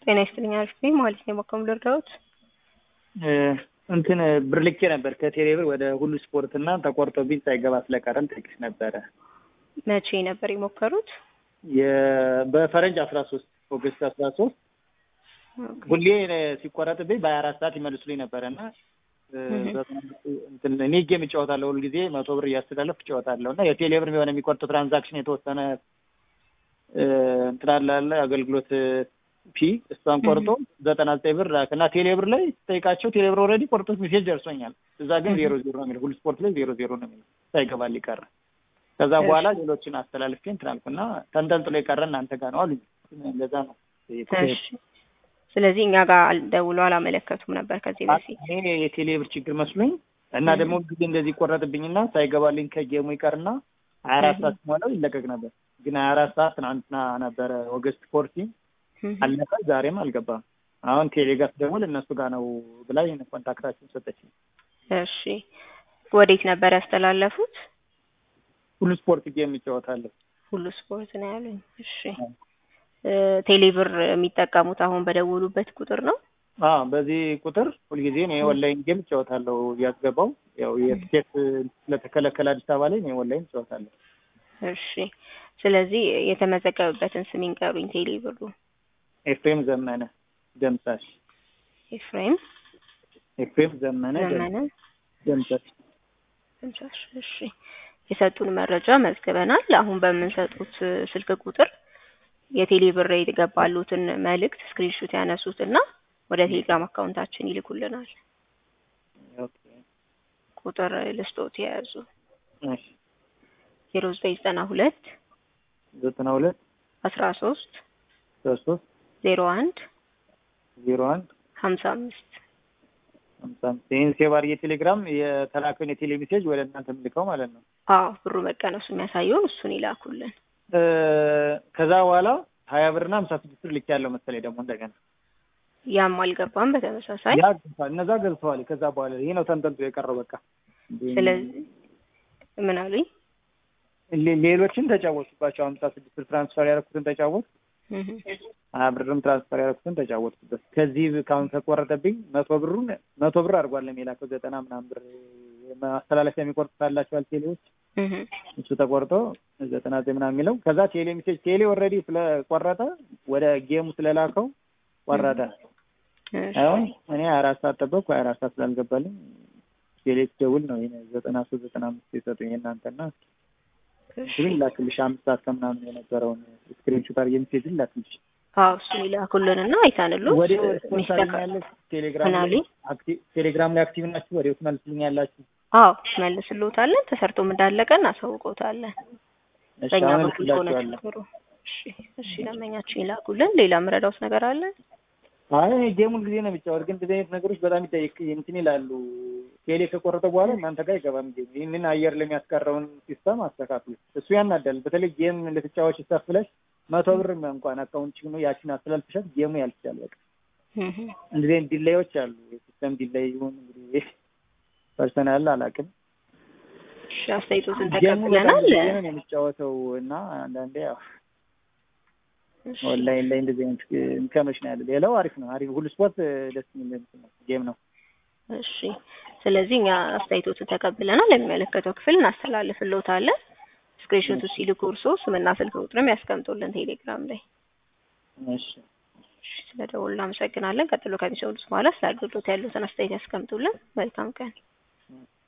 ጤና ይስጥልኝ አሪፍ ነኝ ማለት ነው። በኮም ልርዳዎት? እንትን ብር ልኬ ነበር ከቴሌ ብር ወደ ሁሉ ስፖርት እና ተቆርጦብኝ ሳይገባ ስለቀረም ጠይቅሽ ነበረ። መቼ ነበር የሞከሩት? በፈረንጅ አስራ ሶስት ኦገስት አስራ ሶስት ሁሌ ሲቆረጥብኝ በሀያ አራት ሰዓት ይመልሱልኝ ነበረ እና እኔ ጌም እጫወታለሁ ሁልጊዜ መቶ ብር እያስተላለፍ እጫወታለሁ እና የቴሌ ብር የሆነ የሚቆርጠው ትራንዛክሽን የተወሰነ እንትን አለ አለ አገልግሎት ፒ እሷን ቆርጦ ዘጠና ዘጠኝ ብር ላክ እና ቴሌ ብር ላይ ስጠይቃቸው ቴሌ ብር ኦልሬዲ ቆርጦት ሜሴጅ ደርሶኛል። እዛ ግን ዜሮ ዜሮ ነው የሚለው ሁሉ ስፖርት ላይ ዜሮ ዜሮ ነው የሚለው ሳይገባል ይቀረ። ከዛ በኋላ ሌሎችን አስተላልፌ እንትን አልኩና ተንጠልጥሎ የቀረ እናንተ ጋር ነው አሉኝ። እንደዛ ነው። ስለዚህ እኛ ጋር ደውለው አላመለከቱም ነበር ከዚህ በፊት። እኔ የቴሌ ብር ችግር መስሎኝ እና ደግሞ ጊዜ እንደዚህ ይቆረጥብኝና ሳይገባልኝ ከጌሙ ይቀርና ሀያ አራት ሰዓት ሲሞላው ይለቀቅ ነበር። ግን ሀያ አራት ሰዓት ትናንትና ነበረ ኦገስት ፎርቲ አለፈ። ዛሬም አልገባም። አሁን ቴሌ ጋር ስደውል እነሱ ጋር ነው ብላ ይህን ኮንታክታችን ሰጠችኝ። እሺ ወዴት ነበር ያስተላለፉት? ሁሉ ስፖርት ጌም ይጫወታለሁ። ሁሉ ስፖርት ነው ያሉኝ። እሺ ቴሌ ብር የሚጠቀሙት አሁን በደወሉበት ቁጥር ነው? አዎ በዚህ ቁጥር ሁልጊዜ እኔ ኦንላይን ጌም እጫወታለሁ እያስገባው ያው የትኬት ስለተከለከለ አዲስ አበባ ላይ እኔ ኦንላይን እጫወታለሁ። እሺ ስለዚህ የተመዘገበበትን ስም ይንገሩኝ። ቴሌ ብሩ ኤፍሬም ዘመነ ደምሳሽ። ኤፍሬም ኤፍሬም ዘመነ ዘመነ ደምሳሽ። ደምሳሽ። እሺ የሰጡን መረጃ መዝግበናል። አሁን በምንሰጡት ስልክ ቁጥር የቴሌ ብር የገባሉትን መልእክት ስክሪንሹት ያነሱትና ወደ ቴሌግራም አካውንታችን ይልኩልናል። ቁጥር ልስጦት የያዙ ዜሮ ዘጠኝ ዘጠና ሁለት ዘጠና ሁለት አስራ ሶስት ሶስት ዜሮ አንድ ዜሮ አንድ ሀምሳ አምስት ሀምሳ አምስት ይህን ሴቭ አድርጌ ቴሌግራም የተላከውን የቴሌ ሜሴጅ ወደ እናንተ የምልከው ማለት ነው። አዎ ብሩ መቀነሱ የሚያሳየውን እሱን ይላኩልን። ከዛ በኋላ ሀያ ብርና ሀምሳ ስድስት ብር ልክ ያለው መሰለኝ ደግሞ እንደገና ያም አልገባም። በተመሳሳይ ያ ገብቷል፣ እነዛ ገብተዋል። ከዛ በኋላ ይህ ነው ተንጠልጥሎ የቀረው በቃ። ስለዚህ ምን አሉኝ? ሌሎችን ተጫወቱባቸው። ሀምሳ ስድስት ብር ትራንስፈር ያደረኩትን ተጫወት፣ ሀያ ብርም ትራንስፈር ያደረኩትን ተጫወትኩበት። ከዚህ ካሁን ከቆረጠብኝ መቶ ብሩን መቶ ብር አድርጓል የላከው ዘጠና ምናምን ብር ማስተላለፊያ የሚቆርጡ ካላቸዋል ቴሌዎች እሱ ተቆርጦ ዘጠና ዘጠኝ ምናምን የሚለው ከዛ ቴሌ ሜሴጅ ቴሌ ኦልሬዲ ስለቆረጠ ወደ ጌሙ ስለላከው ቆረጠ። አሁን እኔ ሀያ አራት ሰዓት ጠበቅኩ። ሀያ አራት ሰዓት ስላልገባልኝ ቴሌ ደውል ነው ይሄ ዘጠና ሶስት ዘጠና አምስት የሰጡኝ የእናንተና ግን ላክልሽ አምስት ሰዓት ከምናምን የነበረውን ስክሪንሾት አድርጌ ሜሴጅ ላክልሽ። አዎ እሱ ይላኩልንና አይተንሉ ወደ ያለች ቴሌግራም ላይ ቴሌግራም ላይ አክቲቭ ናችሁ? ወዲያው ትመልስልኛላችሁ? አዎ ትመልስልዎታለን። ተሰርቶም እንዳለቀ እናሳውቀውታለን። በእኛ በኩል ከሆነ ችግሩ። እሺ እሺ፣ ለመኛችን ይላኩልን። ሌላ ምረዳውስ ነገር አለ? አይ ጌሙን ጊዜ ነው የሚጫወት፣ ግን እንደዚህ አይነት ነገሮች በጣም ይጠይቅ እንትን ይላሉ። ቴሌ ከቆረጠ በኋላ እናንተ ጋር አይገባም ጌም። ይህንን አየር ለሚያስቀረውን ሲስተም አስተካክሉ። እሱ ያናዳል። በተለይ ጌም ልትጫወች ሰፍለሽ መቶ ብር እንኳን አካውንት ነው ያችን አስተላልፍሻት ጌሙ ያልፍሻል። በቃ እንደዚህ አይነት ዲላዮች አሉ። የሲስተም ዲላይ ይሁን እንግዲህ ፐርሰናል አላውቅም። እሺ አስተያየቶትን ተቀብለናል። ጌምን የሚጫወተው እና አንዳንዴ ያው ኦንላይን ላይ እንደዚህ አይነት እንከኖች ነው ያለው። ሌላው አሪፍ ነው። አሪፍ ሁሉ ስፖርት ደስ የሚል ጌም ነው። እሺ ስለዚህ እኛ አስተያየቶትን ተቀብለናል። ለሚመለከተው ክፍል እናስተላልፍልዎታለን። ስክሪንሾቱ ሲልኩ እርሶ ስምና ስልክ ቁጥርም ያስቀምጡልን ቴሌግራም ላይ። እሺ ስለ ደውሉ እናመሰግናለን። ቀጥሎ ከሚሰሙት በኋላ ስለ አገልግሎት ያሉትን አስተያየት ያስቀምጡልን። መልካም ቀን።